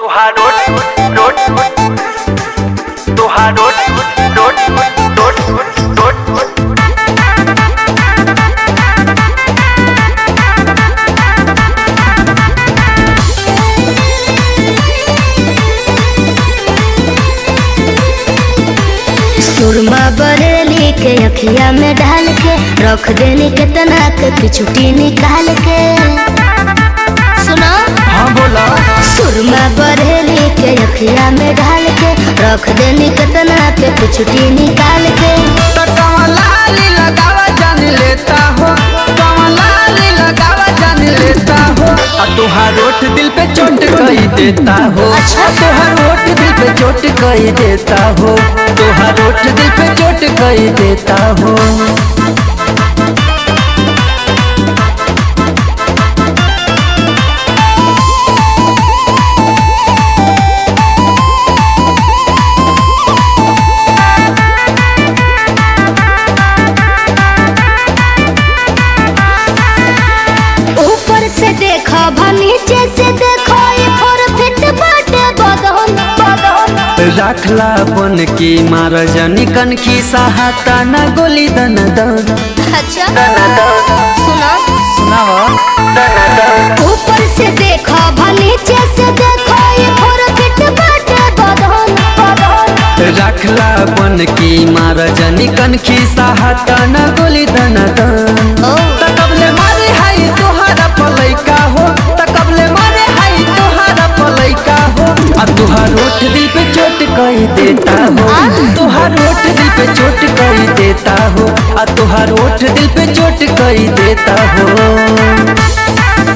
तुहार रोट रोट तुहार रोट रोट रोट रोट सुरमा बरेली के अखिया में डाल के रख देनी केतना के पिछुटी निकाल के सुनो हाँ बोला सुरमा बरेली के अखिया में डाल के रख देनी केतना के पिछुटी निकाल के तो कमलाली लगावा जान लेता हो कमलाली लगावा जान लेता हो आ तुहार ओठ दिल पे चोट कही देता हो अच्छा। तुहार ओठ दिल पे चोट कही देता हो तुहार ओठ दिल पे चोट कही देता हो ऊपर से देखो भा नीचे से देखो ये परफेक्ट बाटे बदन बदन रखला बन की मार जनी कन की सहाता न गोली दन दन अच्छा सुनो सुनावा ऊपर से देखो भा नीचे से देखो ये परफेक्ट बाटे बदन बदन रखला बन की मार जनी कन की सहाता न गोली दन दन ओ तकबले मारे हाई तोहारा पलैका हो तकबले मारे हाई तोहारा पलैका हो आ तुहार ओठ दिल पे चोट कही देता हो तुहार ओठ दिल पे चोट कही देता हो आ तुहार ओठ दिल पे चोट कही देता हो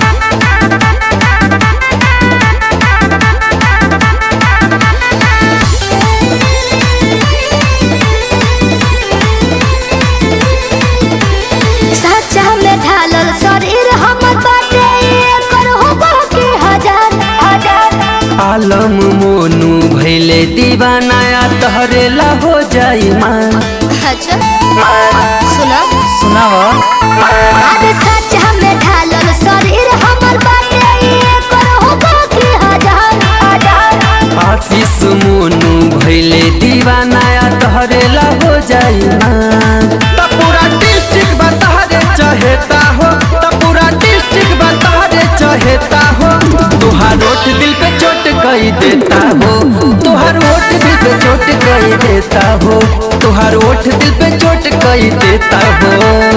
सच्चा में ढालल शरीर हमर बाटे एकर होबो के हजार हजार आलम मोनू भैले दीवाना आ तहरेला हो जाई मान अच्छा सुनो सुनावा अरे सच्चा में ढालल शरीर हमर बाटे एकर होबो के हजार हजार आशीष मोनू भैले दीवाना आ तहरेला हो जाई मान त पूरा डिस्ट्रिक्ट बतारे चहेता हो त पूरा डिस्ट्रिक्ट बतारे चहेता हो तुहार ओठ दिल पे चोट कही देता हो तुहार ओठ दिल पे चोट कही देता हो तुहार ओठ दिल पे चोट कही देता हो